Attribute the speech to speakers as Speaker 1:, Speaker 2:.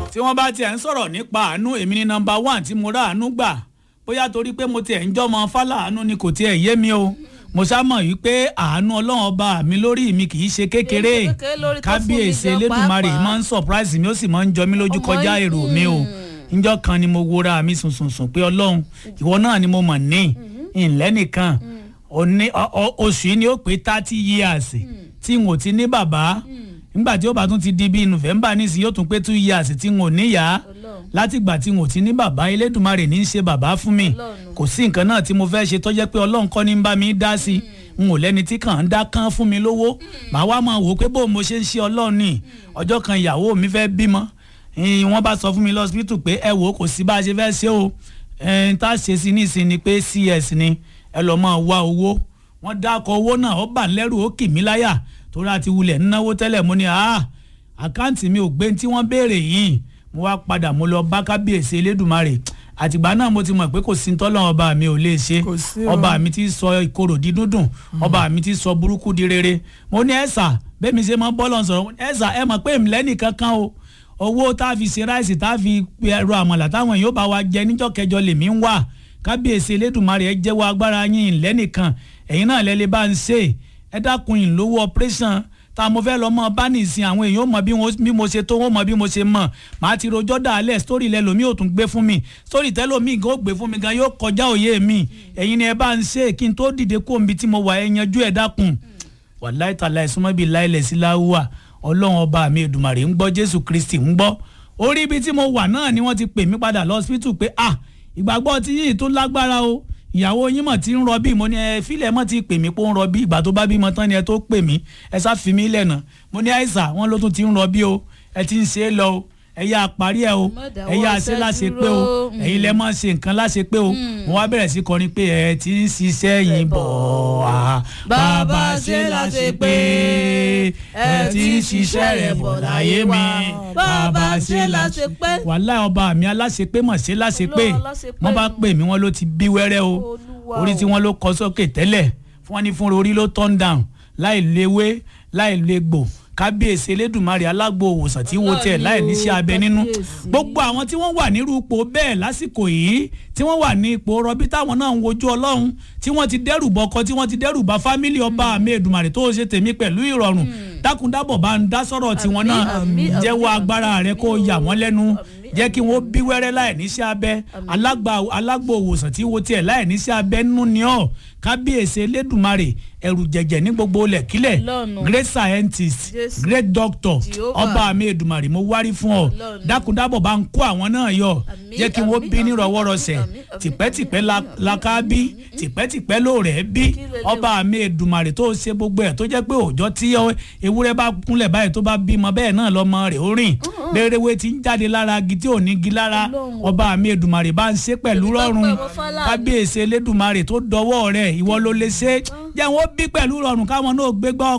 Speaker 1: tí wọ́n bá tiẹ̀ ń sọ̀rọ̀ nípa àánú èmi ní nọmba one tí mo rà àánú gbà bóyá torí pé mo tiẹ̀ ń jọ́mọ fálàánú ni kò tiẹ̀ yé mi o mo sá mọ̀ wípé àánú ọlọ́run ọba mi lórí mi kì í ṣe kékeré
Speaker 2: Kì í ṣe kékeré lórí tó fún mi
Speaker 1: kábíyèsí
Speaker 2: gan
Speaker 1: elédùnmarè
Speaker 2: pàápàá.
Speaker 1: máa ń surprise mi ó sì máa ń jọ mí lójú
Speaker 2: Ọmọ
Speaker 1: kọjá
Speaker 2: yìí,
Speaker 1: èrò mi o níjọ́ kan ni mo wora mi sùnsùnsùn pé ọlọ́run ìwọ náà ni mo mọ̀ ní ìlẹ́ nìkan òní- ọ- ọ- oṣù yìí ni ó pé thirty years tí n ò ti ní bàbá nígbà tí ó bá tún ti di bíi november nísìnyí yóò tún pé two years tí n ò níyàá
Speaker 2: Ọlọ́run.
Speaker 1: látìgbà tí n ò ti ní bàbá elédùnmarè ní í ṣe bàbá fún mi
Speaker 2: Ọlọ́run.
Speaker 1: kò sí nǹkan náà tí mo fẹ́ ṣe tó jẹ́ pé ọlọ́run kọ́ ní ń bá mi dá sí i n ò lẹ́ni tí kàn ń dá kán fún mi lówó màá wá máa wò ó pé bó mo ṣe ń ṣe ọlọ́run ni ọjọ́ kan ìyàwó mi fẹ́ bímọ Eh, wọ́n bá sọ fún mi lọ́sibítù pé ẹ wò ó kò sí bá a ṣe fẹ́ ṣe o Eh, n tá a ṣe sí nísìn ni pé cs ni ẹ lọ́ọ́ máa wá owó wọ́n dákọ̀ owó náà ó bà ń lẹ́rù ó kì mí láyà torí àti wulẹ̀ ń náwó tẹ́lẹ̀ mo ní ah àkáǹtì mi ò gbé tí wọ́n béèrè yìí mo wá padà mo lọ bá kábíyèsí elédùnmarè àtìgbà náà mo ti mọ̀ pé kò sí tọ́lọ́ ọba mi ò lè ṣe
Speaker 3: Kò sí o.
Speaker 1: ọba mi ti sọ ìkorò di dúndùn ọba mi ti sọ burúkú di rere mo ní ẹ̀sà bẹ́ẹ̀ mi ṣe máa ń bọ́ lọ́n sọ̀rọ̀ ẹ̀sà ẹ mọ̀ pé èmi lẹ́nì kankan o owó tá a fi ṣe ráìsì tá a fi ẹ̀rọ àmàlà táwọn èèyàn bá wa jẹ níjọ́ kẹjọ lèmi ń wà kábíyèsí elédùnmarè ẹ jẹ́wọ́ agbára yín lẹ́nìkan ẹ̀yin náà lẹ́lẹ́ bá ń ṣe ẹ dákun yìí lówó operation tá a mo fẹ́ lọ mọ bá nìsín àwọn èèyàn ó mọ bí wọ́n- bí mo ṣe tó wọ́n mọ bí mo ṣe mọ̀ màá ti rojọ́ dàálẹ̀ sítórì lẹ́lòmí ò tún gbé fún mi sítórì tẹ́lòmí gan ó gbé fún mi gan yóò kọjá òye mi ẹ̀yin ni ẹ bá ń ṣe kí n tó dìde kó omi tí mo wà ẹ yanjú ẹ dákun wàláì tàlà ìsúnmọ́ bíi láìlẹ̀ sí láwùwà ọlọ́run ọba mi èdùmàrè ń gbọ́ jésù kristi ń gbọ́ orí ibi tí mo wà náà ni wọ́n ti pè mí padà lọ́sibítù pé ah ìgbàgbọ́ ti yìí tó lágbára o ìyàwó yín mọ̀ tí ń rọbí mo ní ẹ fílẹ̀ mọ́ ti pè mí pé ó ń rọbí ìgbà tó bá bímọ tán ni ẹ tó pè mí ẹ sá fi mí lẹ́nà mo ní àìsà wọn ló tún ti ń rọbí o ẹ ti ń ṣe é lọ o ẹ yá parí ẹ o
Speaker 2: Má dáwọ́
Speaker 1: ẹ yá ṣe
Speaker 2: iṣẹ́
Speaker 1: láṣẹ pé o
Speaker 2: dúró.
Speaker 1: ẹ̀yin lẹ máa ṣe nǹkan láṣẹ pé o mo wá bẹ̀rẹ̀ sí kọrin pé ẹ ti ń ṣiṣẹ́ yìí bọ̀ wá bàbá ṣe láṣẹ pé ẹ ti ń ṣiṣẹ́ rẹ̀ bọ̀ láyé mi bàbá ṣe láṣẹ pé wàhálà ọba mi aláṣẹ pé mọ̀ ṣe láṣẹ pé
Speaker 2: Olúwa aláṣẹ pé
Speaker 1: wọ́n bá
Speaker 2: nù.
Speaker 1: pè mí wọ́n ló ti bí wẹ́rẹ́ o
Speaker 2: Olúwa
Speaker 1: orí
Speaker 2: o.
Speaker 1: tí wọ́n ló kọ sókè tẹ́lẹ̀ fún wọn ní fún orí ló turn down láì léwé láì légbò kábíyèsí elédùnmarè alágbo òwòsàn tí wo tiẹ̀ láì níṣẹ́ abẹ nínú
Speaker 2: Kábíyèsí.
Speaker 1: gbogbo àwọn tí wọ́n wà nírú ipò bẹ́ẹ̀ lásìkò yìí tí wọ́n wà ní ipò rọbí táwọn náà ń wojú ọlọ́run tí wọ́n ti dẹ́rù bọkọ tí wọ́n ti dẹ́rù bá fámílì ọba àmì èdùmàrè tó ṣe tèmi pẹ̀lú ìrọ̀rùn dákúndábọ̀ bá ń dá sọ̀rọ̀ tiwọn náà
Speaker 2: àmín, àmín,
Speaker 1: jẹ́wọ́
Speaker 2: àmín,
Speaker 1: agbára rẹ kó
Speaker 2: àmín
Speaker 1: yà
Speaker 2: o,
Speaker 1: wọ́n lẹ́nu
Speaker 2: àmín,
Speaker 1: jẹ́ kí wọ́n bí wẹ́rẹ́ láì níṣẹ́ abẹ alágbà alágbò òwòsàn tí wo tiẹ̀ láì níṣẹ́ abẹ nínú ni ọ́ kábíyèsí elédùnmarè ẹ̀rù jẹ̀jẹ̀ ní gbogbo lẹ̀kílẹ̀
Speaker 2: Ọlọ́run.
Speaker 1: great scientist
Speaker 2: Jésù.
Speaker 1: great doctor
Speaker 2: Jehovah.
Speaker 1: ọba mi èdùmàrè mo wárí fún ọ
Speaker 2: Ọlọ́run.
Speaker 1: dákúndábọ̀ bá ń kó àwọn náà yọ
Speaker 2: Àmín,
Speaker 1: jẹ́ kí wọ́n
Speaker 2: àmín,
Speaker 1: bí
Speaker 2: àmín,
Speaker 1: nírọ̀wọ́rọ̀sẹ̀
Speaker 2: àmín, àmín,
Speaker 1: tìpẹ́tìpẹ́
Speaker 2: àmín,
Speaker 1: la-
Speaker 2: àmín,
Speaker 1: la ká bí tìpẹ́tìpẹ́ ló rẹ̀ bí
Speaker 2: Kí lélẹ̀
Speaker 1: ọba mi èdùmàrè tó ṣe gbogbo ẹ̀ tó jẹ́ pé òòjọ́ tí ọ- ewúrẹ́ bá kúnlẹ̀ báyìí tó bá bímọ bẹ́ẹ̀ náà lọ́mọ rẹ̀ ó rìn béréwé ti ń jáde lára agi tí ò ní gi lára
Speaker 2: Ọlọ́run.
Speaker 1: ọba mi èdùmàrè bá ń ṣe pẹ̀lú
Speaker 2: Èmi tó
Speaker 1: rọrùn
Speaker 2: pẹ̀ mọ́ Fálànà.
Speaker 1: kábíyèsí elédùmarè tó dọwọ́ rẹ̀ ìwọ ló lè ṣe jẹ́ wọn bí pẹ̀lú rọrùn káwọn náà gbégbá